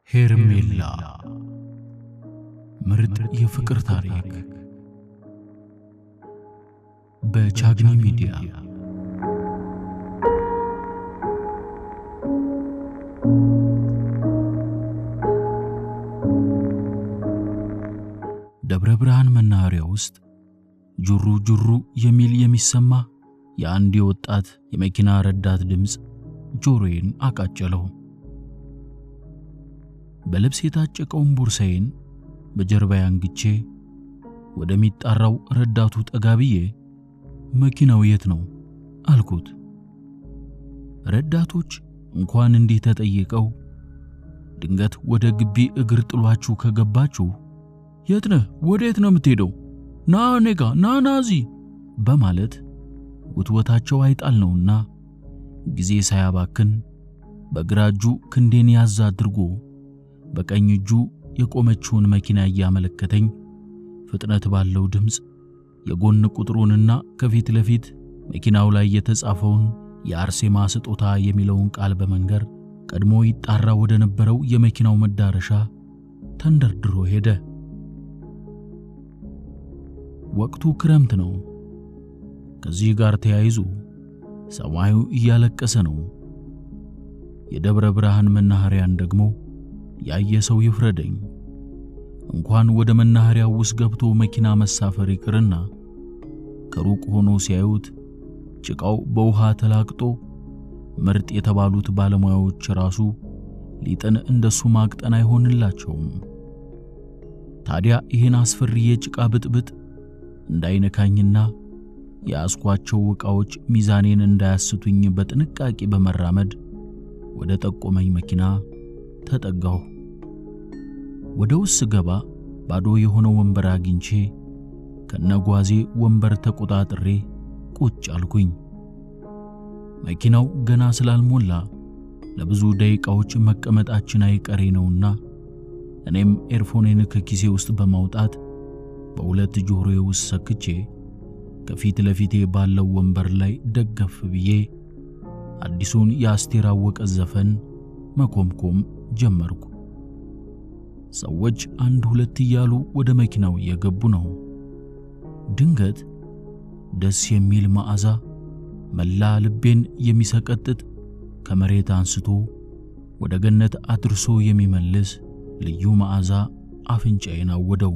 ሄርሜላ ምርጥ የፍቅር ታሪክ በቻግኒ ሚዲያ። ደብረ ብርሃን መናኸሪያ ውስጥ ጁሩ ጁሩ የሚል የሚሰማ የአንድ የወጣት የመኪና ረዳት ድምፅ ጆሮዬን አቃጨለው። በልብስ የታጨቀውን ቦርሳዬን በጀርባዬ አንግቼ ወደሚጣራው ረዳቱ ጠጋ ብዬ መኪናው የት ነው አልኩት። ረዳቶች እንኳን እንዲህ ተጠይቀው ድንገት ወደ ግቢ እግር ጥሏችሁ ከገባችሁ የት ነህ? ወዴት ነው የምትሄደው? ና እኔ ጋ ና ና እዚህ በማለት ውትወታቸው አይጣል ነውና ጊዜ ሳያባክን በግራ እጁ ክንዴን ያዝ አድርጎ በቀኝ እጁ የቆመችውን መኪና እያመለከተኝ ፍጥነት ባለው ድምፅ የጎን ቁጥሩንና ከፊት ለፊት መኪናው ላይ የተጻፈውን የአርሴማ ስጦታ የሚለውን ቃል በመንገር ቀድሞ ይጣራ ወደ ነበረው የመኪናው መዳረሻ ተንደርድሮ ሄደ። ወቅቱ ክረምት ነው። ከዚህ ጋር ተያይዞ ሰማዩ እያለቀሰ ነው። የደብረ ብርሃን መናኸሪያን ደግሞ ያየ ሰው ይፍረደኝ። እንኳን ወደ መናኸሪያው ውስጥ ገብቶ መኪና መሳፈር ይቅርና ከሩቅ ሆኖ ሲያዩት ጭቃው በውሃ ተላቅጦ ምርጥ የተባሉት ባለሙያዎች ራሱ ሊጥን እንደሱ ማቅጠን አይሆንላቸውም። ታዲያ ይህን አስፈሪ የጭቃ ብጥብጥ እንዳይነካኝና የያዝኳቸው ዕቃዎች ሚዛኔን እንዳያስቱኝ በጥንቃቄ በመራመድ ወደ ጠቆመኝ መኪና ተጠጋሁ። ወደ ውስጥ ገባ ባዶ የሆነ ወንበር አግኝቼ ከነጓዜ ወንበር ተቆጣጥሬ ቁጭ አልኩኝ። መኪናው ገና ስላልሞላ ለብዙ ደቂቃዎች መቀመጣችን አይቀሬ ነውና እኔም ኤርፎኔን ከኪሴ ውስጥ በማውጣት በሁለት ጆሮዬ ውስጥ ሰክቼ ከፊት ለፊቴ ባለው ወንበር ላይ ደገፍ ብዬ አዲሱን የአስቴር አወቀ ዘፈን መኮምኮም ጀመርኩ። ሰዎች አንድ ሁለት እያሉ ወደ መኪናው እየገቡ ነው። ድንገት ደስ የሚል መዓዛ መላ ልቤን የሚሰቀጥጥ ከመሬት አንስቶ ወደ ገነት አድርሶ የሚመልስ ልዩ መዓዛ አፍንጫዬን አወደው።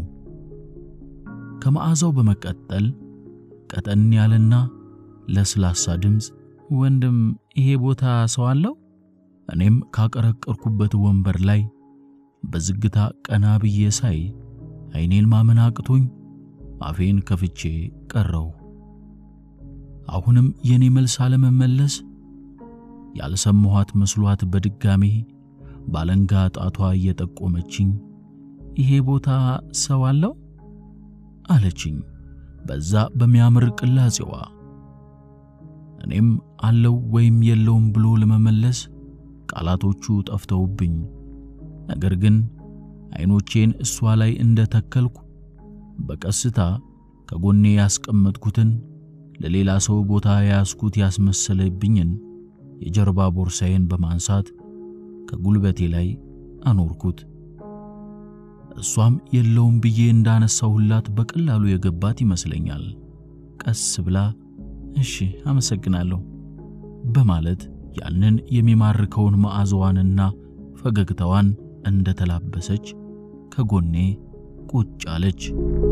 ከመዓዛው በመቀጠል ቀጠን ያለና ለስላሳ ድምፅ ወንድም፣ ይሄ ቦታ ሰው አለው? እኔም ካቀረቀርኩበት ወንበር ላይ በዝግታ ቀና ብዬ ሳይ ዓይኔን ማመን አቅቶኝ አፌን ከፍቼ ቀረው። አሁንም የኔ መልስ አለመመለስ ያልሰማኋት መስሏት በድጋሜ ባለንጋ ጣቷ እየጠቆመችኝ ይሄ ቦታ ሰው አለው አለችኝ በዛ በሚያምር ቅላጼዋ። እኔም አለው ወይም የለውም ብሎ ለመመለስ ቃላቶቹ ጠፍተውብኝ፣ ነገር ግን ዓይኖቼን እሷ ላይ እንደተከልኩ በቀስታ ከጎኔ ያስቀመጥኩትን ለሌላ ሰው ቦታ የያዝኩት ያስመሰለብኝን የጀርባ ቦርሳዬን በማንሳት ከጉልበቴ ላይ አኖርኩት። እሷም የለውም ብዬ እንዳነሳሁላት በቀላሉ የገባት ይመስለኛል። ቀስ ብላ እሺ አመሰግናለሁ በማለት ያንን የሚማርከውን መዓዛዋንና ፈገግታዋን እንደተላበሰች ከጎኔ ቁጭ አለች።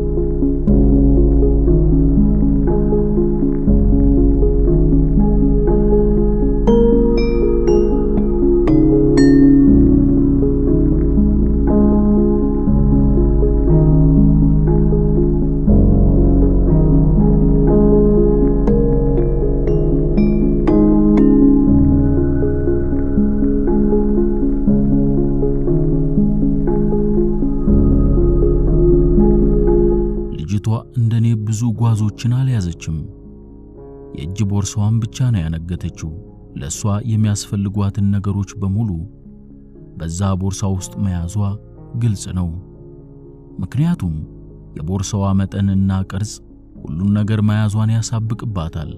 ልጅቷ እንደኔ ብዙ ጓዞችን አልያዘችም። የእጅ ቦርሳዋን ብቻ ነው ያነገተችው። ለእሷ የሚያስፈልጓትን ነገሮች በሙሉ በዛ ቦርሳ ውስጥ መያዟ ግልጽ ነው። ምክንያቱም የቦርሳዋ መጠንና ቅርጽ ሁሉን ነገር መያዟን ያሳብቅባታል።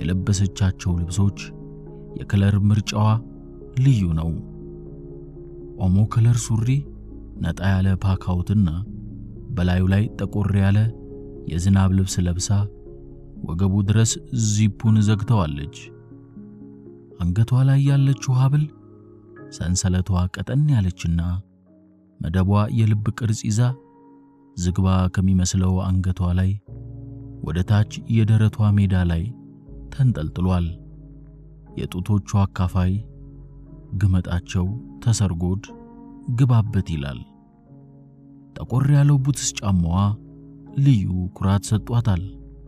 የለበሰቻቸው ልብሶች፣ የከለር ምርጫዋ ልዩ ነው። ኦሞ ከለር ሱሪ፣ ነጣ ያለ ፓካውትና በላዩ ላይ ጠቆር ያለ የዝናብ ልብስ ለብሳ ወገቡ ድረስ ዚፑን ዘግተዋለች። አንገቷ ላይ ያለችው ሐብል ሰንሰለቷ ቀጠን ያለችና መደቧ የልብ ቅርጽ ይዛ ዝግባ ከሚመስለው አንገቷ ላይ ወደ ታች የደረቷ ሜዳ ላይ ተንጠልጥሏል። የጡቶቿ አካፋይ ግመጣቸው ተሰርጎድ ግባበት ይላል። ጠቆር ያለው ቡትስ ጫማዋ ልዩ ኩራት ሰጧታል።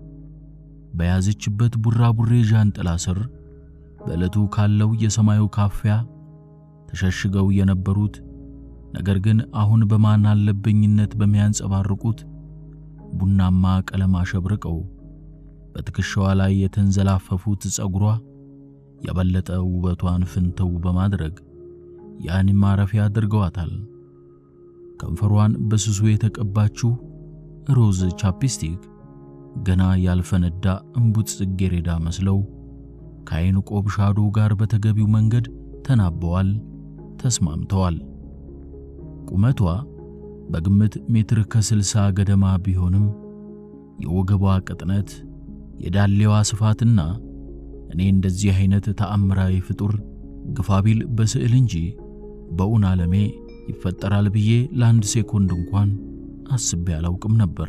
በያዘችበት ቡራቡሬ ዣንጥላ ስር በዕለቱ ካለው የሰማዩ ካፊያ ተሸሽገው የነበሩት ነገር ግን አሁን በማን አለብኝነት በሚያንጸባርቁት ቡናማ ቀለም አሸብርቀው በትከሻዋ ላይ የተንዘላፈፉት ጸጉሯ የበለጠ ውበቷን ፍንተው በማድረግ ያን ማረፊያ አድርገዋታል። ከንፈሯን በስሱ የተቀባችው ሮዝ ቻፕስቲክ ገና ያልፈነዳ እምቡጥ ጽጌረዳ መስለው ከዓይን ቆብ ሻዶ ጋር በተገቢው መንገድ ተናበዋል፣ ተስማምተዋል። ቁመቷ በግምት ሜትር ከስልሳ ገደማ ቢሆንም የወገቧ ቅጥነት፣ የዳሌዋ ስፋትና እኔ እንደዚህ አይነት ተአምራዊ ፍጡር ግፋቢል በስዕል እንጂ በእውን ዓለሜ ይፈጠራል ብዬ ለአንድ ሴኮንድ እንኳን አስቤ አላውቅም ነበር።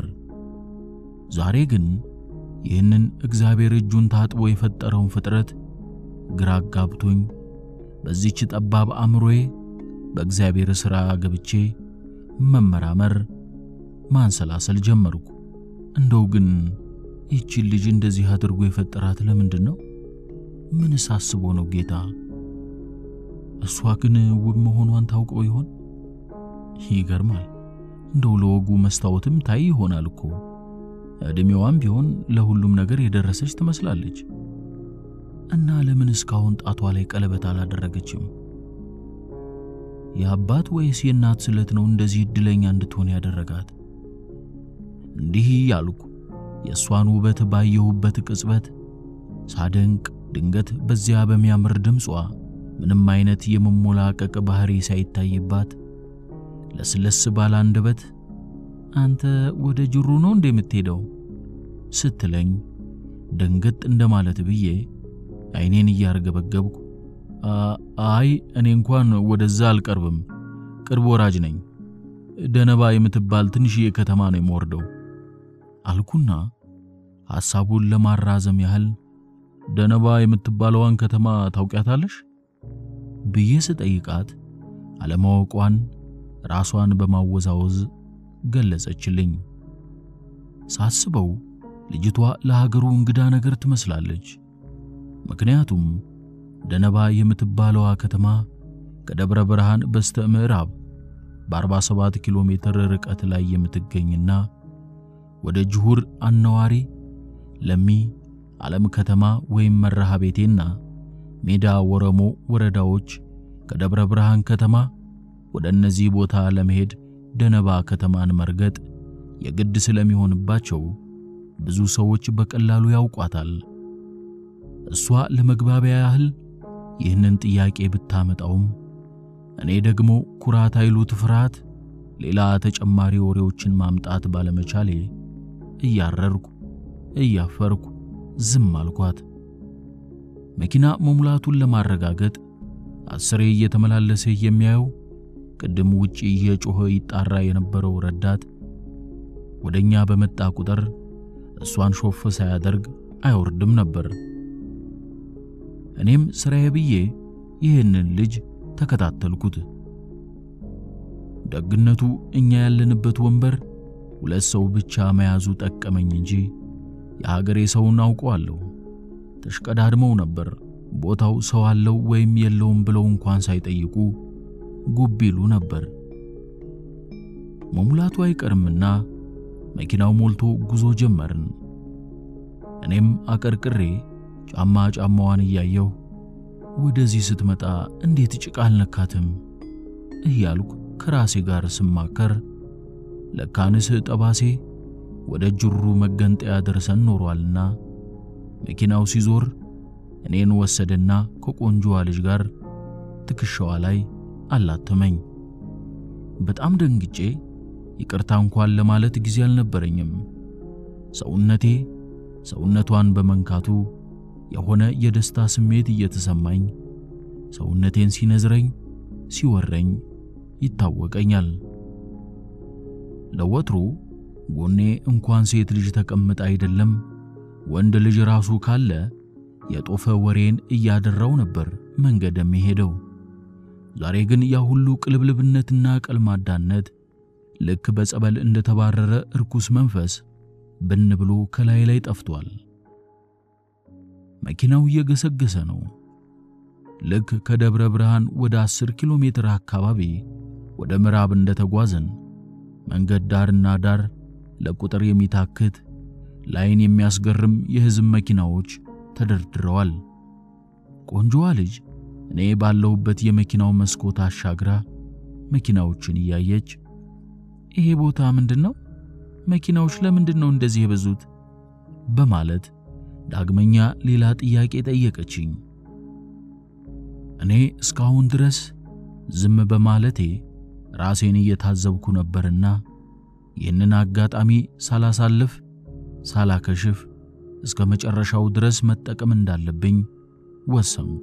ዛሬ ግን ይህንን እግዚአብሔር እጁን ታጥቦ የፈጠረውን ፍጥረት ግራ አጋብቶኝ በዚች ጠባብ አእምሮዬ በእግዚአብሔር ሥራ ገብቼ መመራመር፣ ማንሰላሰል ጀመርኩ። እንደው ግን ይህችን ልጅ እንደዚህ አድርጎ የፈጠራት ለምንድን ነው? ምንስ አስቦ ነው ጌታ? እሷ ግን ውብ መሆኗን ታውቀው ይሆን? ይገርማል። እንደው ለወጉ መስታወትም ታይ ይሆናል እኮ። ዕድሜዋም ቢሆን ለሁሉም ነገር የደረሰች ትመስላለች። እና ለምን እስካሁን ጣቷ ላይ ቀለበት አላደረገችም? የአባት ወይስ የእናት ስለት ነው እንደዚህ እድለኛ እንድትሆን ያደረጋት? እንዲህ ያልኩ የእሷን ውበት ባየሁበት ቅጽበት ሳደንቅ ድንገት በዚያ በሚያምር ድምጿ ምንም አይነት የመሞላቀቅ ባህሪ ሳይታይባት ለስለስ ባለ አንደበት አንተ ወደ ጅሩ ነው እንደ የምትሄደው ስትለኝ ደንገጥ እንደማለት ብዬ አይኔን እያርገበገብኩ አይ እኔ እንኳን ወደዛ አልቀርብም፣ ቅርብ ወራጅ ነኝ። ደነባ የምትባል ትንሽዬ ከተማ ነው የምወርደው አልኩና ሐሳቡን ለማራዘም ያህል ደነባ የምትባለዋን ከተማ ታውቂያታለሽ ብዬ ስጠይቃት አለማወቋን ራሷን በማወዛወዝ ገለጸችልኝ። ሳስበው ልጅቷ ለሀገሩ እንግዳ ነገር ትመስላለች። ምክንያቱም ደነባ የምትባለዋ ከተማ ከደብረ ብርሃን በስተ ምዕራብ በ47 ኪሎ ሜትር ርቀት ላይ የምትገኝና ወደ ጅሁር አነዋሪ ለሚ ዓለም ከተማ ወይም መረሃ ቤቴና ሜዳ ወረሞ ወረዳዎች ከደብረ ብርሃን ከተማ ወደ እነዚህ ቦታ ለመሄድ ደነባ ከተማን መርገጥ የግድ ስለሚሆንባቸው ብዙ ሰዎች በቀላሉ ያውቋታል። እሷ ለመግባቢያ ያህል ይህንን ጥያቄ ብታመጣውም እኔ ደግሞ ኩራት አይሉት ፍርሃት ሌላ ተጨማሪ ወሬዎችን ማምጣት ባለመቻሌ እያረርኩ እያፈርኩ ዝም አልኳት። መኪና መሙላቱን ለማረጋገጥ አስሬ እየተመላለሰ የሚያየው ቅድም ውጪ እየጮኸ ይጣራ የነበረው ረዳት ወደኛ በመጣ ቁጥር እሷን ሾፍ ሳያደርግ አይወርድም ነበር። እኔም ስራዬ ብዬ ይህንን ልጅ ተከታተልኩት። ደግነቱ እኛ ያለንበት ወንበር ሁለት ሰው ብቻ መያዙ ጠቀመኝ እንጂ የሀገሬ ሰውን አውቀዋለሁ። ተሽቀዳድመው ነበር ቦታው ሰው አለው ወይም የለውም ብለው እንኳን ሳይጠይቁ ጉብ ይሉ ነበር። መሙላቱ አይቀርምና መኪናው ሞልቶ ጉዞ ጀመርን። እኔም አቀርቅሬ ጫማ ጫማዋን እያየሁ ወደዚህ ስትመጣ እንዴት ጭቃ አልነካትም እያልኩ ከራሴ ጋር ስማከር ለካንስ ጠባሴ ወደ ጅሩ መገንጠያ ደርሰን ኖሯልና መኪናው ሲዞር እኔን ወሰደና ከቆንጆዋ ልጅ ጋር ትከሻዋ ላይ አላተመኝ። በጣም ደንግጬ ይቅርታ እንኳን ለማለት ጊዜ አልነበረኝም። ሰውነቴ ሰውነቷን በመንካቱ የሆነ የደስታ ስሜት እየተሰማኝ ሰውነቴን ሲነዝረኝ ሲወረኝ ይታወቀኛል። ለወትሮ ጎኔ እንኳን ሴት ልጅ ተቀምጣ አይደለም ወንድ ልጅ ራሱ ካለ የጦፈ ወሬን እያደራው ነበር መንገድ የሚሄደው። ዛሬ ግን ያ ሁሉ ቅልብልብነትና ቀልማዳነት ልክ በጸበል እንደተባረረ እርኩስ መንፈስ ብን ብሎ ከላይ ላይ ጠፍቷል። መኪናው እየገሰገሰ ነው። ልክ ከደብረ ብርሃን ወደ 10 ኪሎ ሜትር አካባቢ ወደ ምዕራብ እንደተጓዝን መንገድ ዳርና ዳር ለቁጥር የሚታክት ላይን የሚያስገርም የሕዝብ መኪናዎች ተደርድረዋል። ቆንጆዋ ልጅ እኔ ባለሁበት የመኪናው መስኮት አሻግራ መኪናዎችን እያየች ይሄ ቦታ ምንድን ነው? መኪናዎች ለምንድን ነው እንደዚህ የበዙት? በማለት ዳግመኛ ሌላ ጥያቄ ጠየቀችኝ። እኔ እስካሁን ድረስ ዝም በማለቴ ራሴን እየታዘብኩ ነበርና ይህንን አጋጣሚ ሳላሳልፍ ሳላከሽፍ እስከ መጨረሻው ድረስ መጠቀም እንዳለብኝ ወሰንኩ።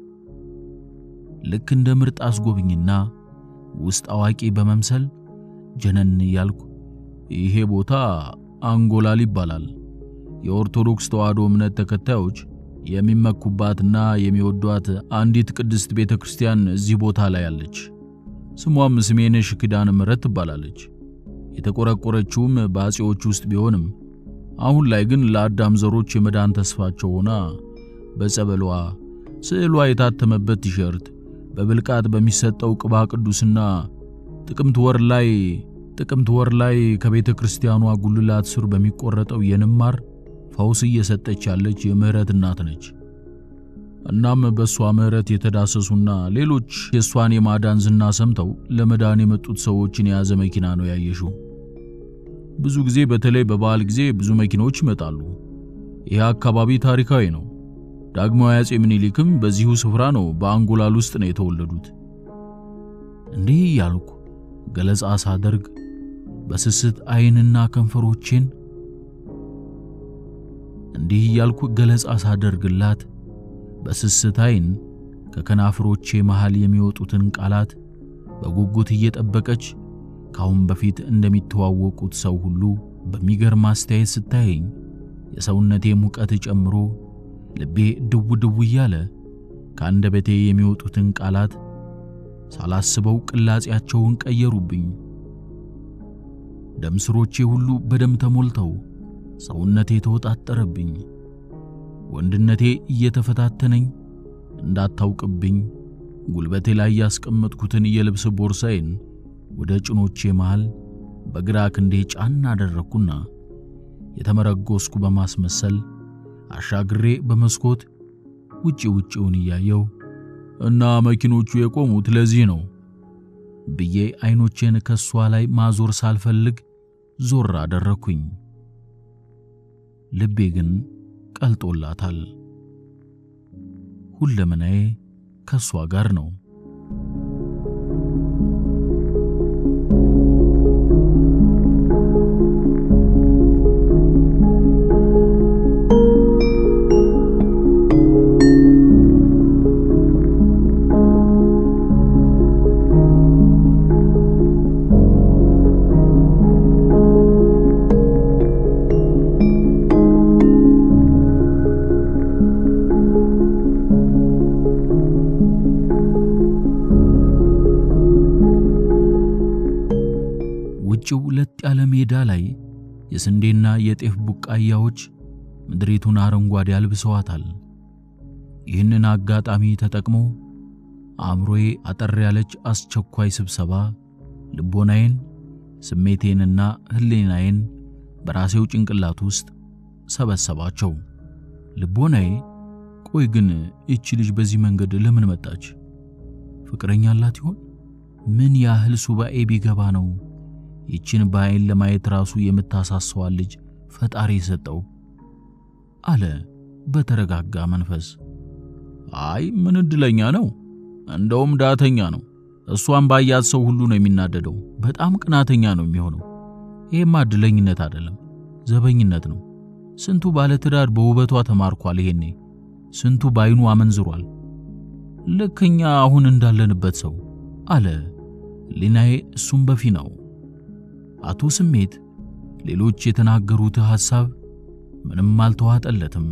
ልክ እንደ ምርጥ አስጎብኝና ውስጥ አዋቂ በመምሰል ጀነን እያልኩ ይሄ ቦታ አንጎላል ይባላል። የኦርቶዶክስ ተዋሕዶ እምነት ተከታዮች የሚመኩባትና የሚወዷት አንዲት ቅድስት ቤተ ክርስቲያን እዚህ ቦታ ላይ አለች። ስሟም ስሜነሽ ኪዳነ ምሕረት ትባላለች። የተቆረቆረችውም በአጼዎች ውስጥ ቢሆንም አሁን ላይ ግን ለአዳም ዘሮች የመዳን ተስፋቸው ሆና በጸበሏ ስዕሏ የታተመበት ቲሸርት በብልቃጥ በሚሰጠው ቅባ ቅዱስና ጥቅምት ወር ላይ ጥቅምት ወር ላይ ከቤተ ክርስቲያኗ ጉልላት ስር በሚቆረጠው የንማር ፈውስ እየሰጠች ያለች የምህረት እናት ነች። እናም በእሷ ምህረት የተዳሰሱና ሌሎች የእሷን የማዳን ዝና ሰምተው ለመዳን የመጡት ሰዎችን የያዘ መኪና ነው ያየሽው። ብዙ ጊዜ በተለይ በበዓል ጊዜ ብዙ መኪናዎች ይመጣሉ። ይህ አካባቢ ታሪካዊ ነው። ዳግማዊ አጼ ምኒልክም በዚሁ ስፍራ ነው በአንጎላል ውስጥ ነው የተወለዱት። እንዲህ እያልኩ ገለጻ ሳደርግ በስስት ዓይንና ከንፈሮቼን እንዲህ እያልኩ ገለጻ ሳደርግላት በስስት ዓይን ከከናፍሮቼ መሃል የሚወጡትን ቃላት በጉጉት እየጠበቀች ካሁን በፊት እንደሚተዋወቁት ሰው ሁሉ በሚገርም አስተያየት ስታየኝ የሰውነቴ ሙቀት ጨምሮ ልቤ ድው ድው እያለ ከአንደበቴ የሚወጡትን ቃላት ሳላስበው ቅላጼያቸውን ቀየሩብኝ። ደም ስሮቼ ሁሉ በደም ተሞልተው ሰውነቴ ተወጣጠረብኝ። ወንድነቴ እየተፈታተነኝ እንዳታውቅብኝ ጉልበቴ ላይ ያስቀመጥኩትን የልብስ ቦርሳዬን ወደ ጭኖቼ መሃል በግራ ክንዴ ጫና አደረግኩና የተመረጎስኩ በማስመሰል አሻግሬ በመስኮት ውጪ ውጪውን እያየው እና መኪኖቹ የቆሙት ለዚህ ነው ብዬ አይኖቼን ከሷ ላይ ማዞር ሳልፈልግ ዞር አደረግኩኝ። ልቤ ግን ቀልጦላታል። ሁለመናዬ ከሷ ጋር ነው። ውጭው ለጥ ያለ ሜዳ ላይ የስንዴና የጤፍ ቡቃያዎች ምድሪቱን አረንጓዴ አልብሰዋታል። ይህንን አጋጣሚ ተጠቅሞ አእምሮዬ አጠር ያለች አስቸኳይ ስብሰባ ልቦናዬን፣ ስሜቴንና ሕሊናዬን በራሴው ጭንቅላት ውስጥ ሰበሰባቸው። ልቦናዬ ቆይ ግን እቺ ልጅ በዚህ መንገድ ለምን መጣች? ፍቅረኛ አላት ይሆን? ምን ያህል ሱባኤ ቢገባ ነው ይችን በዓይን ለማየት ራሱ የምታሳሰዋል ልጅ ፈጣሪ የሰጠው አለ በተረጋጋ መንፈስ። አይ ምን እድለኛ ነው፣ እንደውም ዳተኛ ነው። እሷን ባያት ሰው ሁሉ ነው የሚናደደው። በጣም ቅናተኛ ነው የሚሆነው። ይሄማ እድለኝነት አይደለም፣ ዘበኝነት ነው። ስንቱ ባለትዳር በውበቷ ተማርኳል። ይሄኔ ስንቱ ባይኑ አመንዝሯል። ልክኛ አሁን እንዳለንበት ሰው አለ ሊናዬ እሱም በፊናው። አቶ ስሜት ሌሎች የተናገሩት ሐሳብ ምንም አልተዋጠለትም።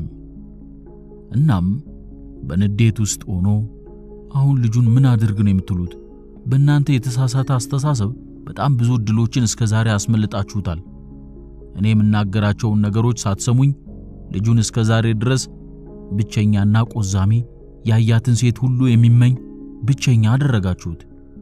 እናም በንዴት ውስጥ ሆኖ አሁን ልጁን ምን አድርግ ነው የምትሉት? በእናንተ የተሳሳተ አስተሳሰብ በጣም ብዙ እድሎችን እስከ ዛሬ አስመልጣችሁታል። እኔ የምናገራቸውን ነገሮች ሳትሰሙኝ ልጁን እስከ ዛሬ ድረስ ብቸኛና ቆዛሚ ያያትን ሴት ሁሉ የሚመኝ ብቸኛ አደረጋችሁት።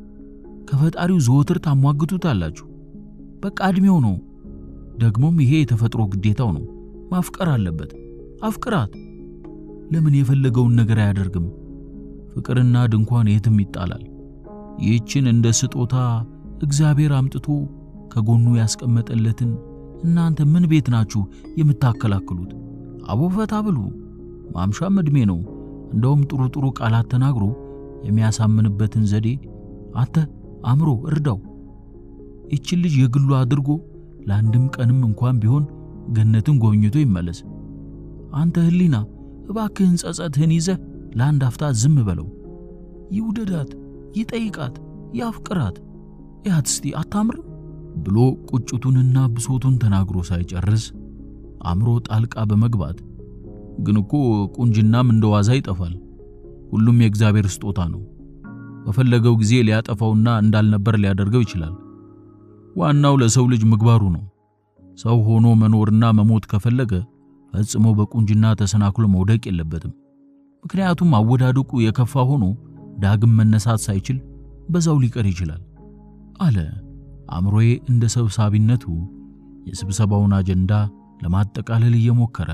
ከፈጣሪው ዘወትር ታሟግቱታላችሁ። በቃ ዕድሜው ነው። ደግሞም ይሄ የተፈጥሮ ግዴታው ነው። ማፍቀር አለበት። አፍቅራት። ለምን የፈለገውን ነገር አያደርግም? ፍቅርና ድንኳን የትም ይጣላል። ይህችን እንደ ስጦታ እግዚአብሔር አምጥቶ ከጎኑ ያስቀመጠለትን እናንተ ምን ቤት ናችሁ የምታከላክሉት? አቦ ፈታ ብሉ። ማምሻም ዕድሜ ነው። እንደውም ጥሩ ጥሩ ቃላት ተናግሮ የሚያሳምንበትን ዘዴ አንተ አእምሮ እርዳው። ይችን ልጅ የግሉ አድርጎ ለአንድም ቀንም እንኳን ቢሆን ገነትን ጎብኝቶ ይመለስ። አንተ ህሊና እባክህን ጸጸትህን ይዘህ ለአንድ አፍታ ዝም በለው። ይውደዳት፣ ይጠይቃት፣ ያፍቅራት። ያት እስቲ አታምርም ብሎ ቁጭቱንና ብሶቱን ተናግሮ ሳይጨርስ አእምሮ ጣልቃ በመግባት ግን እኮ ቁንጅናም እንደ ዋዛ ይጠፋል። ሁሉም የእግዚአብሔር ስጦታ ነው። በፈለገው ጊዜ ሊያጠፋውና እንዳልነበር ሊያደርገው ይችላል። ዋናው ለሰው ልጅ ምግባሩ ነው። ሰው ሆኖ መኖርና መሞት ከፈለገ ፈጽሞ በቁንጅና ተሰናክሎ መውደቅ የለበትም። ምክንያቱም አወዳደቁ የከፋ ሆኖ ዳግም መነሳት ሳይችል በዛው ሊቀር ይችላል አለ አእምሮዬ እንደ ሰብሳቢነቱ የስብሰባውን አጀንዳ ለማጠቃለል እየሞከረ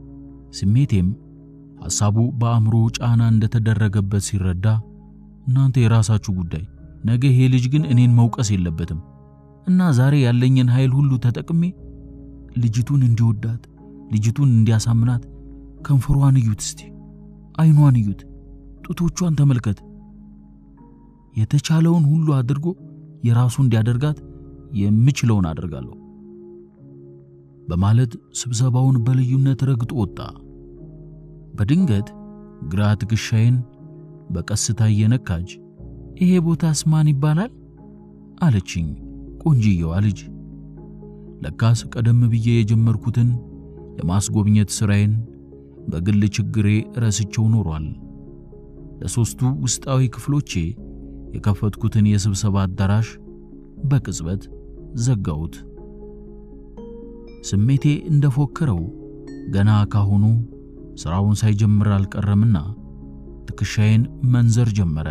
ስሜቴም ሐሳቡ በአእምሮ ጫና እንደተደረገበት ሲረዳ እናንተ የራሳችሁ ጉዳይ፣ ነገ ይሄ ልጅ ግን እኔን መውቀስ የለበትም እና ዛሬ ያለኝን ኃይል ሁሉ ተጠቅሜ ልጅቱን እንዲወዳት ልጅቱን እንዲያሳምናት ከንፈሯን እዩት እስቲ፣ አይኗን እዩት፣ ጡቶቿን ተመልከት። የተቻለውን ሁሉ አድርጎ የራሱ እንዲያደርጋት የምችለውን አደርጋለሁ በማለት ስብሰባውን በልዩነት ረግጦ ወጣ። በድንገት ግራ ትከሻዬን በቀስታ እየነካች ይሄ ቦታስ ማን ይባላል አለችኝ ቆንጅየዋ ልጅ። ለካስ ቀደም ብዬ የጀመርኩትን የማስጎብኘት ሥራዬን በግል ችግሬ ረስቸው ኖሯል። ለሦስቱ ውስጣዊ ክፍሎቼ የከፈትኩትን የስብሰባ አዳራሽ በቅጽበት ዘጋሁት። ስሜቴ እንደፎከረው ገና ካሁኑ ሥራውን ሳይጀምር አልቀረምና ትከሻዬን መንዘር ጀመረ።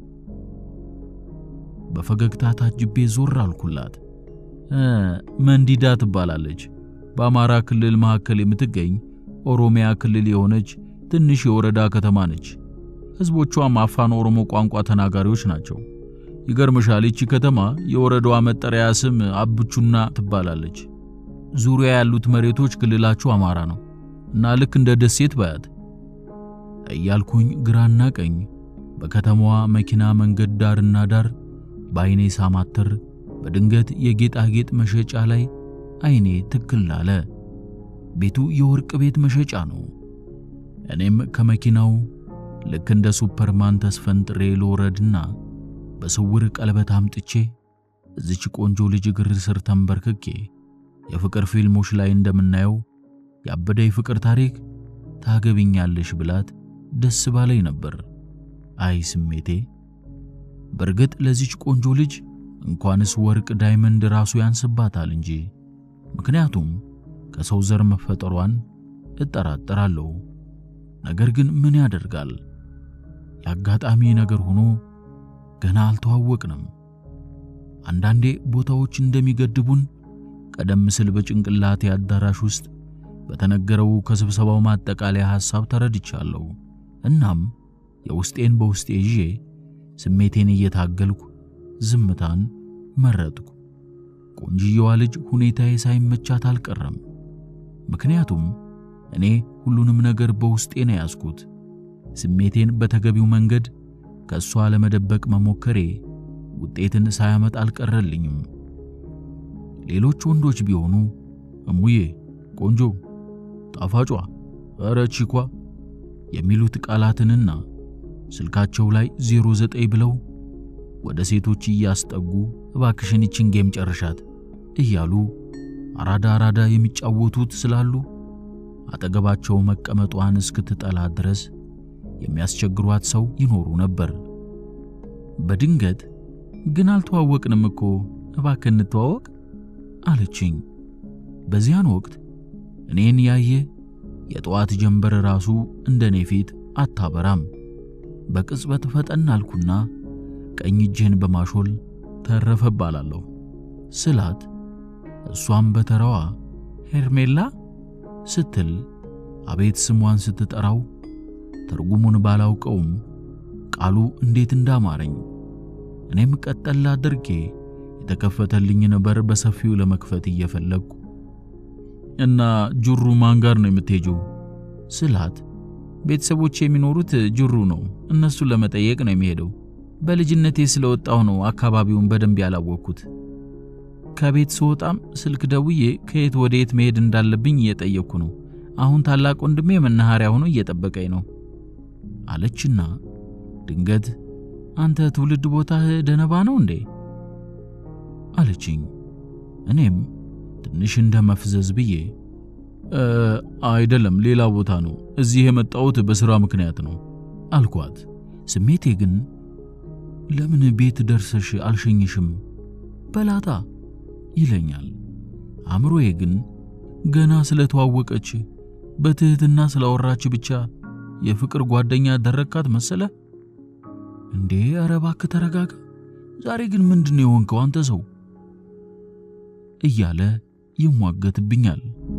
በፈገግታ ታጅቤ ዞር አልኩላት። መንዲዳ ትባላለች። በአማራ ክልል መካከል የምትገኝ ኦሮሚያ ክልል የሆነች ትንሽ የወረዳ ከተማ ነች። ሕዝቦቿም አፋን ኦሮሞ ቋንቋ ተናጋሪዎች ናቸው። ይገርምሻል፣ ይቺ ከተማ የወረዳዋ መጠሪያ ስም አብቹና ትባላለች። ዙሪያ ያሉት መሬቶች ክልላቸው አማራ ነው እና ልክ እንደ ደሴት ባያት እያልኩኝ ግራና ቀኝ በከተማዋ መኪና መንገድ ዳርና ዳር በዐይኔ ሳማትር በድንገት የጌጣጌጥ መሸጫ ላይ ዐይኔ ትክል አለ። ቤቱ የወርቅ ቤት መሸጫ ነው። እኔም ከመኪናው ልክ እንደ ሱፐርማን ተስፈንጥሬ ልወረድና በስውር ቀለበት አምጥቼ እዚች ቆንጆ ልጅ እግር ስር ተንበርክኬ የፍቅር ፊልሞች ላይ እንደምናየው ያበደ የፍቅር ታሪክ ታገቢኛለሽ ብላት ደስ ባለኝ ነበር። አይ ስሜቴ! በእርግጥ ለዚች ቆንጆ ልጅ እንኳንስ ወርቅ ዳይመንድ ራሱ ያንስባታል እንጂ ምክንያቱም ከሰው ዘር መፈጠሯን እጠራጠራለሁ። ነገር ግን ምን ያደርጋል፣ የአጋጣሚ ነገር ሆኖ ገና አልተዋወቅንም። አንዳንዴ ቦታዎች እንደሚገድቡን ቀደም ሲል በጭንቅላቴ አዳራሽ ውስጥ በተነገረው ከስብሰባው ማጠቃለያ ሐሳብ ተረድቻለሁ። እናም የውስጤን በውስጤ ይዤ ስሜቴን እየታገልኩ ዝምታን መረጥኩ። ቆንጅየዋ ልጅ ሁኔታዬ ሳይመቻት አልቀረም። ምክንያቱም እኔ ሁሉንም ነገር በውስጤ ነው ያዝኩት። ስሜቴን በተገቢው መንገድ ከእሷ ለመደበቅ መሞከሬ ውጤትን ሳያመጣ አልቀረልኝም። ሌሎች ወንዶች ቢሆኑ እሙዬ፣ ቆንጆ፣ ጣፋጯ፣ ኧረ ቺኳ የሚሉት ቃላትንና ስልካቸው ላይ 09 ብለው ወደ ሴቶች እያስጠጉ እባክሽን ይችን ጌም ጨርሻት እያሉ አራዳ አራዳ የሚጫወቱት ስላሉ አጠገባቸው መቀመጧን እስክትጠላ ድረስ የሚያስቸግሯት ሰው ይኖሩ ነበር። በድንገት ግን አልተዋወቅንም እኮ እባክህ እንተዋወቅ አለችኝ። በዚያን ወቅት እኔን ያየ የጠዋት ጀንበር ራሱ እንደ እኔ ፊት አታበራም። በቅጽበት ፈጠን አልኩና ቀኝ እጄን በማሾል ተረፈ እባላለሁ ስላት እሷም በተራዋ ሄርሜላ ስትል አቤት ስሟን ስትጠራው ትርጉሙን ባላውቀውም ቃሉ እንዴት እንዳማረኝ እኔም ቀጠል አድርጌ የተከፈተልኝን በር በሰፊው ለመክፈት እየፈለግኩ እና ጅሩ ማን ጋር ነው የምትሄጂው ስላት ቤተሰቦች የሚኖሩት ጅሩ ነው። እነሱን ለመጠየቅ ነው የሚሄደው። በልጅነቴ ስለወጣሁ ነው አካባቢውን በደንብ ያላወቅኩት። ከቤት ስወጣም ስልክ ደውዬ ከየት ወደ የት መሄድ እንዳለብኝ እየጠየቅኩ ነው። አሁን ታላቅ ወንድሜ መናኸሪያ ሆኖ እየጠበቀኝ ነው አለችና ድንገት አንተ ትውልድ ቦታህ ደነባ ነው እንዴ አለችኝ። እኔም ትንሽ እንደ መፍዘዝ ብዬ አይደለም፣ ሌላ ቦታ ነው። እዚህ የመጣሁት በሥራ ምክንያት ነው አልኳት። ስሜቴ ግን ለምን ቤት ደርሰሽ አልሸኝሽም በላታ ይለኛል። አእምሮዬ ግን ገና ስለተዋወቀች በትህትና ስላወራች ብቻ የፍቅር ጓደኛ ደረካት መሰለ እንዴ? ኧረ እባክህ ተረጋጋ። ዛሬ ግን ምንድን ነው የሆንከው አንተ ሰው እያለ ይሟገትብኛል።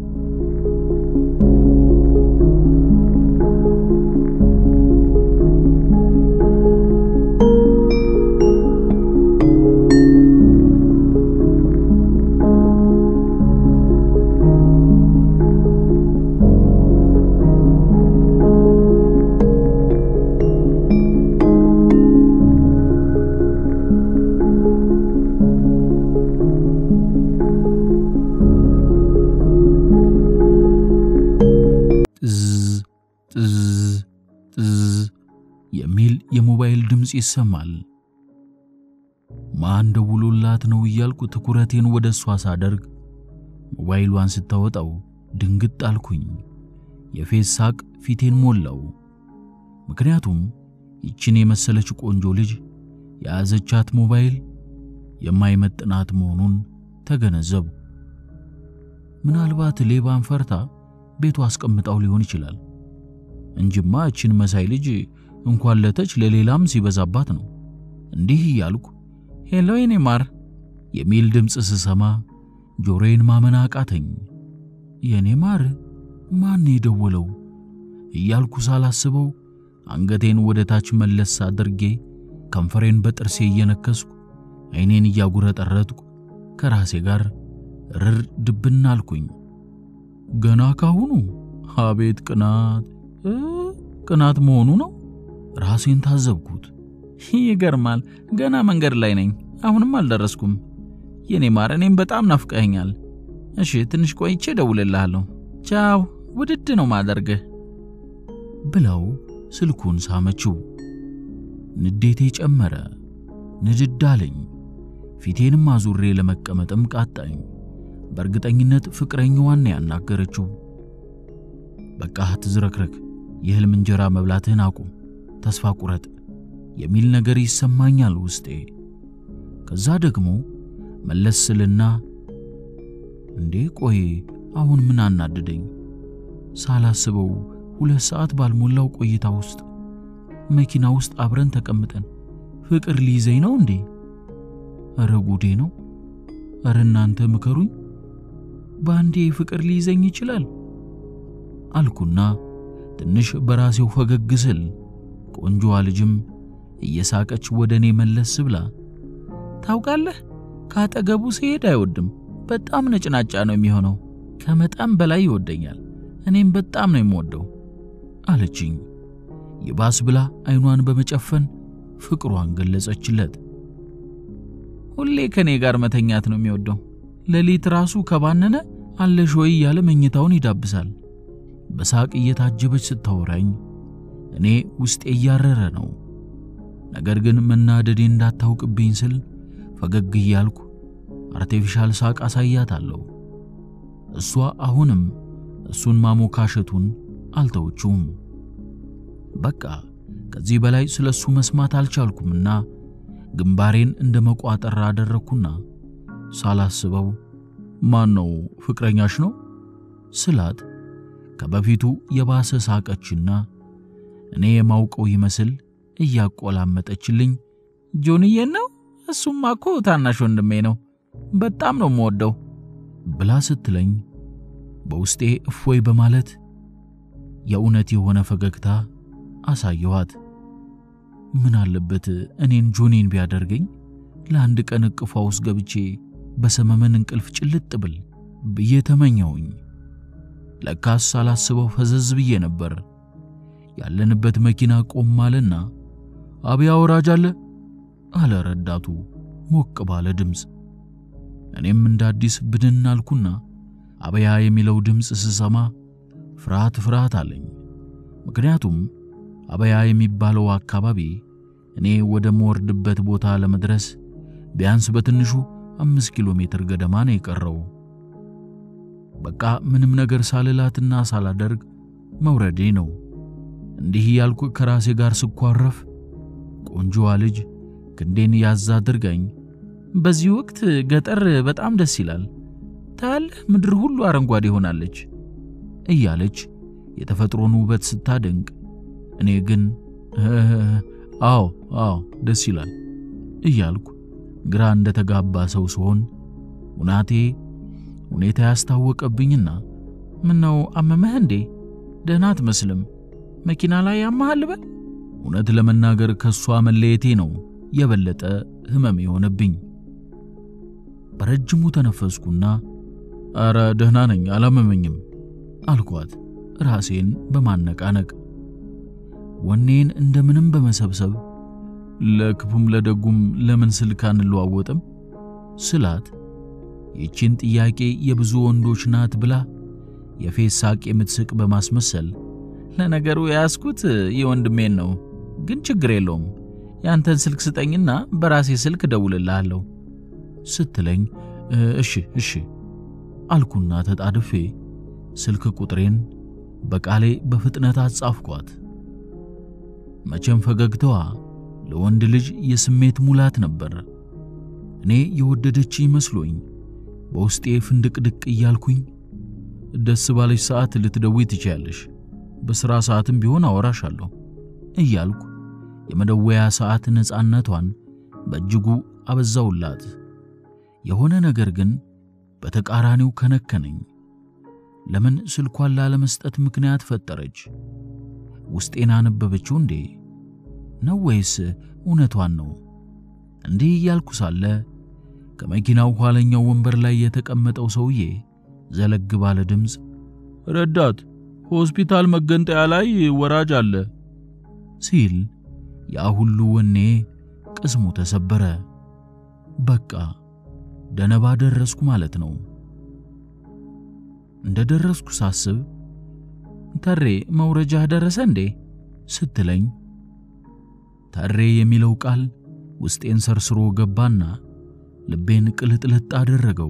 የሚል የሞባይል ድምፅ ይሰማል። ማን ደውሎላት ነው እያልኩ ትኩረቴን ወደ እሷ ሳደርግ ሞባይሏን ስታወጣው ድንግጥ አልኩኝ። የፌዝ ሳቅ ፊቴን ሞላው። ምክንያቱም ይችን የመሰለች ቆንጆ ልጅ የያዘቻት ሞባይል የማይመጥናት መሆኑን ተገነዘቡ። ምናልባት ሌባን ፈርታ ቤቱ አስቀምጣው ሊሆን ይችላል እንጂማ እችን መሳይ ልጅ እንኳን ለተች ለሌላም ሲበዛባት ነው። እንዲህ እያልኩ ሄሎ የኔ ማር የሚል ድምፅ ስሰማ ጆሮዬን ማመን አቃተኝ። የኔ ማር ማን የደወለው እያልኩ ሳላስበው አንገቴን ወደ ታች መለስ አድርጌ ከንፈሬን በጥርሴ እየነከስኩ ዓይኔን እያጉረጠረጥኩ ከራሴ ጋር ርር ድብና አልኩኝ። ገና ካሁኑ አቤት ቅናት ቅናት መሆኑ ነው። ራሴን ታዘብኩት። ይገርማል። ገና መንገድ ላይ ነኝ። አሁንም አልደረስኩም። የኔ ማር፣ እኔም በጣም ናፍቀኸኛል። እሺ፣ ትንሽ ቆይቼ እደውልልሃለሁ። ቻው፣ ውድድ ነው ማደርግህ ብለው ስልኩን ሳመችው። ንዴቴ ጨመረ። ንድድ አለኝ። ፊቴንም አዙሬ ለመቀመጥም ቃጣኝ። በእርግጠኝነት ፍቅረኛዋን ያናገረችው። በቃ ትዝረክረክ፣ የህልም እንጀራ መብላትህን አቁም፣ ተስፋ ቁረጥ የሚል ነገር ይሰማኛል ውስጤ። ከዛ ደግሞ መለስ ስልና እንዴ ቆይ አሁን ምን አናድደኝ? ሳላስበው ሁለት ሰዓት ባልሞላው ቆይታ ውስጥ መኪና ውስጥ አብረን ተቀምጠን ፍቅር ሊይዘኝ ነው እንዴ? እረ ጉዴ ነው። እረ እናንተ ምከሩኝ። በአንዴ ፍቅር ሊይዘኝ ይችላል አልኩና ትንሽ በራሴው ፈገግ ስል ቆንጆዋ ልጅም እየሳቀች ወደ እኔ መለስ ብላ ታውቃለህ፣ ካጠገቡ ሲሄድ አይወድም። በጣም ነጭናጫ ነው የሚሆነው። ከመጠን በላይ ይወደኛል። እኔም በጣም ነው የምወደው አለችኝ። ይባስ ብላ አይኗን በመጨፈን ፍቅሯን ገለጸችለት። ሁሌ ከኔ ጋር መተኛት ነው የሚወደው። ሌሊት ራሱ ከባነነ አለሽ ወይ እያለ መኝታውን ይዳብሳል። በሳቅ እየታጀበች ስታወራኝ እኔ ውስጤ እያረረ ነው። ነገር ግን መናደዴ እንዳታውቅብኝ ስል ፈገግ እያልኩ አርቴፊሻል ሳቅ አሳያታለሁ። እሷ አሁንም እሱን ማሞካሸቱን አልተወችውም። በቃ ከዚህ በላይ ስለ እሱ መስማት አልቻልኩምና ግንባሬን እንደ መቋጠር አደረግኩና ሳላስበው ማን ነው ፍቅረኛሽ ነው ስላት ከበፊቱ የባሰ ሳቀችና እኔ የማውቀው ይመስል እያቆላመጠችልኝ ጆንዬን ነው እሱማ እኮ ታናሽ ወንድሜ ነው በጣም ነው የምወደው ብላ ስትለኝ በውስጤ እፎይ በማለት የእውነት የሆነ ፈገግታ አሳየኋት። ምን አለበት እኔን ጆኒን ቢያደርገኝ ለአንድ ቀን እቅፏ ውስጥ ገብቼ በሰመመን እንቅልፍ ጭልጥ ብል ብዬ ተመኘሁኝ። ለካስ ሳላስበው ፈዘዝ ብዬ ነበር። ያለንበት መኪና ቆም አለና አብያ ወራጅ አለ አለ ረዳቱ ሞቅ ባለ ድምፅ። እኔም እንደ አዲስ ብድን አልኩና አበያ የሚለው ድምፅ ስሰማ ፍርሃት ፍርሃት አለኝ። ምክንያቱም አበያ የሚባለው አካባቢ እኔ ወደ መወርድበት ቦታ ለመድረስ ቢያንስ በትንሹ አምስት ኪሎ ሜትር ገደማ ነው የቀረው። በቃ ምንም ነገር ሳልላትና ሳላደርግ መውረዴ ነው። እንዲህ ያልኩ ከራሴ ጋር ስኳረፍ ቆንጆዋ ልጅ ክንዴን ያዝ አድርጋኝ በዚህ ወቅት ገጠር በጣም ደስ ይላል ታያለህ፣ ምድር ሁሉ አረንጓዴ ሆናለች እያለች የተፈጥሮን ውበት ስታደንቅ፣ እኔ ግን አዎ አዎ ደስ ይላል እያልኩ ግራ እንደተጋባ ሰው ስሆን ውናቴ ሁኔታ ያስታወቀብኝና ምነው አመመህ እንዴ? ደህና አትመስልም። መኪና ላይ ያመሃል በል። እውነት ለመናገር ከሷ መለየቴ ነው የበለጠ ህመም የሆነብኝ። በረጅሙ ተነፈስኩና አረ ደህና ነኝ አላመመኝም አልኳት ራሴን በማነቃነቅ ወኔን እንደምንም በመሰብሰብ ለክፉም ለደጉም ለምን ስልክ አንለዋወጥም ስላት ይቺን ጥያቄ የብዙ ወንዶች ናት ብላ የፌስ ሳቅ የምትስቅ በማስመሰል ለነገሩ የያዝኩት የወንድሜን ነው፣ ግን ችግር የለውም ያንተን ስልክ ስጠኝና በራሴ ስልክ ደውልልሃለሁ ስትለኝ እሺ እሺ አልኩና ተጣድፌ ስልክ ቁጥሬን በቃሌ በፍጥነት አጻፍኳት። መቼም ፈገግታዋ ለወንድ ልጅ የስሜት ሙላት ነበር። እኔ የወደደች ይመስሎኝ በውስጤ ፍንድቅድቅ እያልኩኝ ደስ ባለች ሰዓት ልትደውይ ትችያለሽ፣ በሥራ ሰዓትም ቢሆን አወራሻለሁ እያልኩ የመደወያ ሰዓት ነፃነቷን በእጅጉ አበዛውላት። የሆነ ነገር ግን በተቃራኒው ከነከነኝ። ለምን ስልኳን ላለመስጠት ምክንያት ፈጠረች? ውስጤን አነበበችው እንዴ? ነው ወይስ እውነቷን ነው? እንዲህ እያልኩ ሳለ ከመኪናው ኋለኛው ወንበር ላይ የተቀመጠው ሰውዬ ዘለግ ባለ ድምፅ ረዳት፣ ሆስፒታል መገንጠያ ላይ ወራጅ አለ ሲል ያ ሁሉ ወኔ ቅስሙ ተሰበረ። በቃ ደነባ ደረስኩ ማለት ነው። እንደ ደረስኩ ሳስብ ተሬ መውረጃህ ደረሰ እንዴ ስትለኝ ተሬ የሚለው ቃል ውስጤን ሰርስሮ ገባና ልቤን ቅልጥልጥ አደረገው።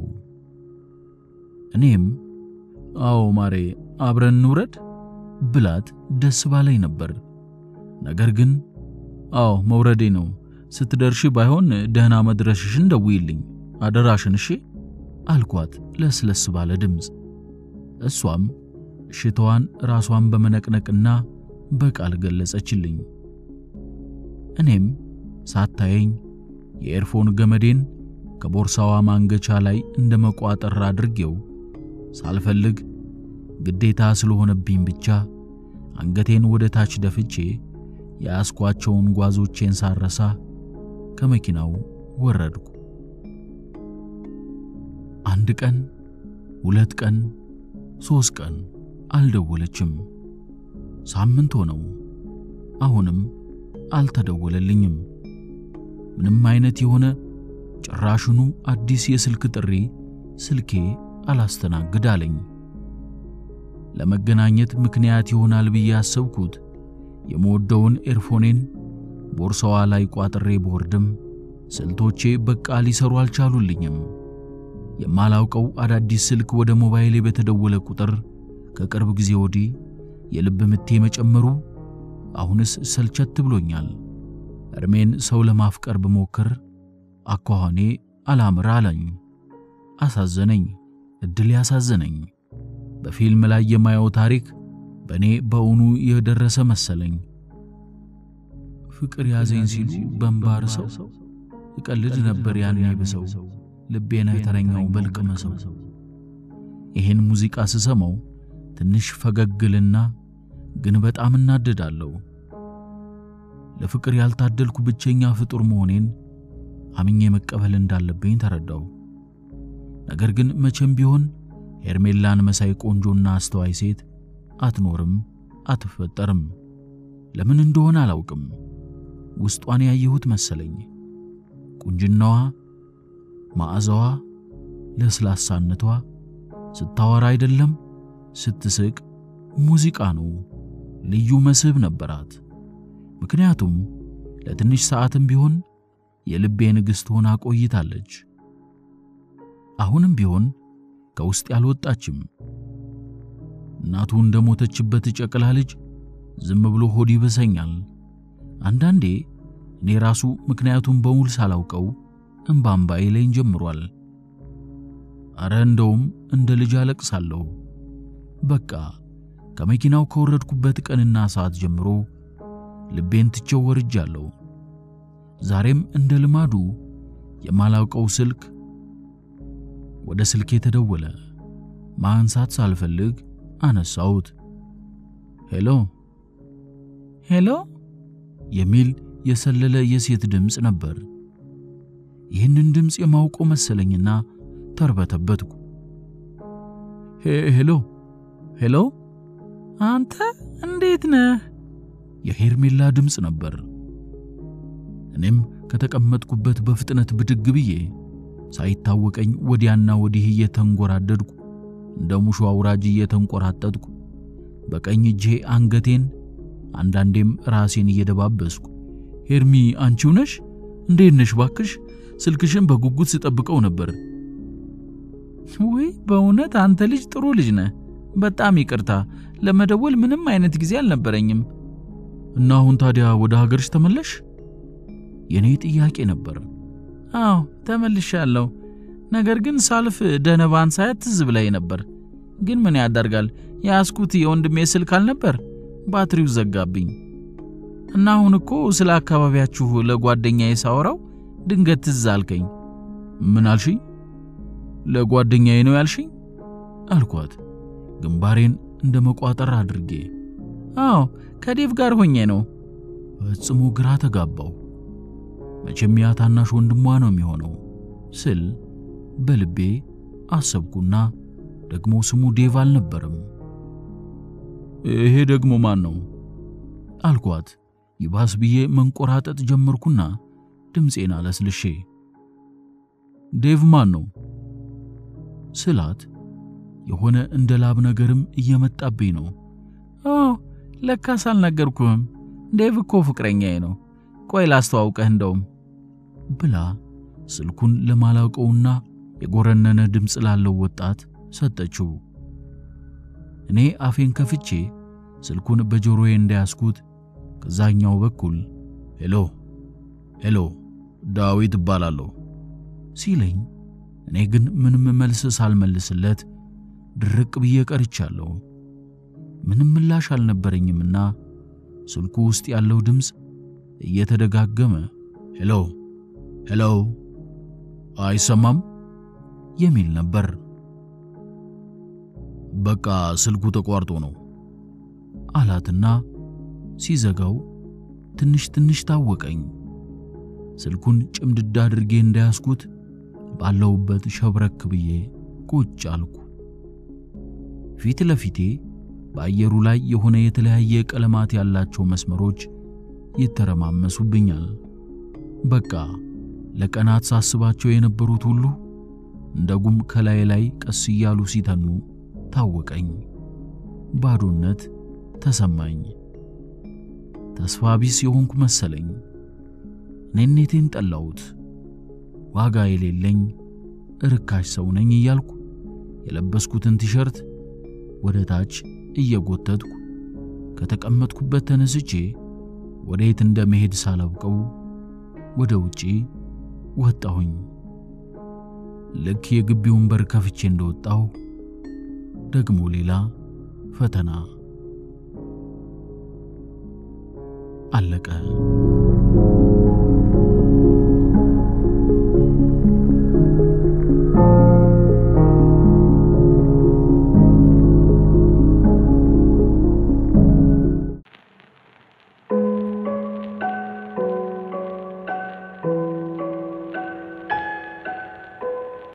እኔም አዎ ማሬ አብረን እንውረድ ብላት ደስ ባለኝ ነበር። ነገር ግን አዎ መውረዴ ነው፣ ስትደርሺ ባይሆን ደህና መድረሽሽን ደውይልኝ አደራሽን እሺ አልኳት ለስለስ ባለ ድምፅ። እሷም እሽታዋን ራሷን በመነቅነቅና በቃል ገለጸችልኝ። እኔም ሳታየኝ የኤርፎን ገመዴን ከቦርሳዋ ማንገቻ ላይ እንደ መቋጠር አድርጌው ሳልፈልግ ግዴታ ስለሆነብኝ ብቻ አንገቴን ወደ ታች ደፍቼ የያዝኳቸውን ጓዞቼን ሳረሳ ከመኪናው ወረድኩ። አንድ ቀን፣ ሁለት ቀን፣ ሦስት ቀን አልደወለችም። ሳምንት ሆነው። አሁንም አልተደወለልኝም። ምንም አይነት የሆነ ጭራሽኑ አዲስ የስልክ ጥሪ ስልኬ አላስተናግድ አለኝ። ለመገናኘት ምክንያት ይሆናል ብዬ ያሰብኩት የምወደውን ኤርፎኔን ቦርሳዋ ላይ ቋጥሬ ቦርድም ስልቶቼ በቃ ሊሰሩ አልቻሉልኝም። የማላውቀው አዳዲስ ስልክ ወደ ሞባይሌ በተደወለ ቁጥር ከቅርብ ጊዜ ወዲህ የልብ ምቴ መጨመሩ አሁንስ ሰልቸት ብሎኛል። እርሜን ሰው ለማፍቀር ብሞክር አኳኋኔ አላምር አለኝ። አሳዘነኝ፣ እድል ያሳዘነኝ። በፊልም ላይ የማየው ታሪክ በእኔ በእውኑ የደረሰ መሰለኝ። ፍቅር ያዘኝ ሲሉ በንባር ሰው እቀልድ ነበር ያኔ ብሰው ልቤና የተረኛው በልቅመሰው። ይህን ሙዚቃ ስሰማው ትንሽ ፈገግልና ግን በጣም እናደዳለሁ። ለፍቅር ያልታደልኩ ብቸኛ ፍጡር መሆኔን አምኜ መቀበል እንዳለብኝ ተረዳው። ነገር ግን መቼም ቢሆን ሄርሜላን መሳይ ቆንጆና አስተዋይ ሴት አትኖርም፣ አትፈጠርም። ለምን እንደሆነ አላውቅም። ውስጧን ያየሁት መሰለኝ። ቁንጅናዋ፣ መዓዛዋ፣ ለስላሳነቷ ስታወራ አይደለም ስትስቅ ሙዚቃ ነው። ልዩ መስህብ ነበራት። ምክንያቱም ለትንሽ ሰዓትም ቢሆን የልቤ ንግሥት ሆና ቆይታለች። አሁንም ቢሆን ከውስጥ ያልወጣችም። እናቱ እንደሞተችበት ጨቅላ ልጅ ዝም ብሎ ሆድ ይበሰኛል። አንዳንዴ እኔ ራሱ ምክንያቱም በሙሉ ሳላውቀው እምባ እምባዬ ላይን ጀምሯል። አረ እንደውም እንደ ልጅ አለቅሳለሁ። በቃ ከመኪናው ከወረድኩበት ቀንና ሰዓት ጀምሮ ልቤን ትቼው ወርጃለሁ። ዛሬም እንደ ልማዱ የማላውቀው ስልክ ወደ ስልኬ ተደወለ። ማንሳት ሳልፈልግ አነሳሁት። ሄሎ ሄሎ የሚል የሰለለ የሴት ድምፅ ነበር። ይህንን ድምፅ የማውቀው መሰለኝና ተርበተበትኩ። ሄሎ ሄሎ፣ አንተ እንዴት ነህ? የሄርሜላ ድምፅ ነበር። እኔም ከተቀመጥኩበት በፍጥነት ብድግ ብዬ ሳይታወቀኝ ወዲያና ወዲህ እየተንጎራደድኩ እንደ ሙሾ አውራጅ እየተንቆራጠጥኩ በቀኝ እጄ አንገቴን አንዳንዴም ራሴን እየደባበስኩ ሄርሚ አንቺው ነሽ? እንዴት ነሽ? ባክሽ ስልክሽን በጉጉት ስጠብቀው ነበር። ውይ በእውነት አንተ ልጅ ጥሩ ልጅ ነህ። በጣም ይቅርታ፣ ለመደወል ምንም አይነት ጊዜ አልነበረኝም። እና አሁን ታዲያ ወደ ሀገርሽ ተመለሽ? የኔ ጥያቄ ነበር። አዎ ተመልሻለሁ። ነገር ግን ሳልፍ ደነባን ሳያት ትዝ ብላኝ ነበር። ግን ምን ያደርጋል የያዝኩት የወንድሜ ስልክ አልነበር፣ ባትሪው ዘጋብኝ እና አሁን እኮ ስለ አካባቢያችሁ ለጓደኛዬ ሳወራው ድንገት ትዝ አልከኝ። ምን አልሽኝ? ለጓደኛዬ ነው ያልሽኝ? አልኳት ግንባሬን እንደ መቋጠር አድርጌ። አዎ ከዴቭ ጋር ሆኜ ነው። ፈጽሞ ግራ ተጋባው። መቼም ያ ታናሽ ወንድሟ ነው የሚሆነው ስል በልቤ አሰብኩና ደግሞ ስሙ ዴቭ አልነበረም። ይሄ ደግሞ ማን ነው አልኳት። ይባስ ብዬ መንቆራጠጥ ጀመርኩና ድምፄን አለስልሼ ዴቭ ማን ነው ስላት የሆነ እንደ ላብ ነገርም እየመጣብኝ ነው። ኦ ለካስ አልነገርኩህም። ዴቭ እኮ ፍቅረኛዬ ነው። ቆይ ላስተዋውቀህ እንደውም ብላ ስልኩን ለማላውቀውና የጎረነነ ድምፅ ላለው ወጣት ሰጠችው። እኔ አፌን ከፍቼ ስልኩን በጆሮዬ እንዳያስኩት ከዛኛው በኩል ሄሎ ሄሎ ዳዊት እባላለሁ ሲለኝ እኔ ግን ምንም መልስ ሳልመልስለት ድርቅ ብዬ ቀርቻለሁ። ምንም ምላሽ አልነበረኝምና ስልኩ ውስጥ ያለው ድምፅ እየተደጋገመ ሄሎ ሄሎ አይሰማም የሚል ነበር። በቃ ስልኩ ተቋርጦ ነው አላትና ሲዘጋው ትንሽ ትንሽ ታወቀኝ። ስልኩን ጭምድድ አድርጌ እንዳያስኩት ባለውበት ሸብረክ ብዬ ቁጭ አልኩ። ፊት ለፊቴ በአየሩ ላይ የሆነ የተለያየ ቀለማት ያላቸው መስመሮች ይተረማመሱብኛል። በቃ ለቀናት ሳስባቸው የነበሩት ሁሉ እንደ ጉም ከላይ ላይ ቀስ እያሉ ሲተኑ ታወቀኝ። ባዶነት ተሰማኝ። ተስፋ ቢስ የሆንኩ መሰለኝ። ኔኔቴን ጠላሁት። ዋጋ የሌለኝ ርካሽ ሰው ነኝ እያልኩ የለበስኩትን ቲሸርት ወደ ታች እየጎተትኩ ከተቀመጥኩበት ተነስቼ ወዴት እንደመሄድ ሳላውቀው ወደ ውጪ ወጣሁኝ። ልክ የግቢውን በር ከፍቼ እንደወጣሁ ደግሞ ሌላ ፈተና አለቀ።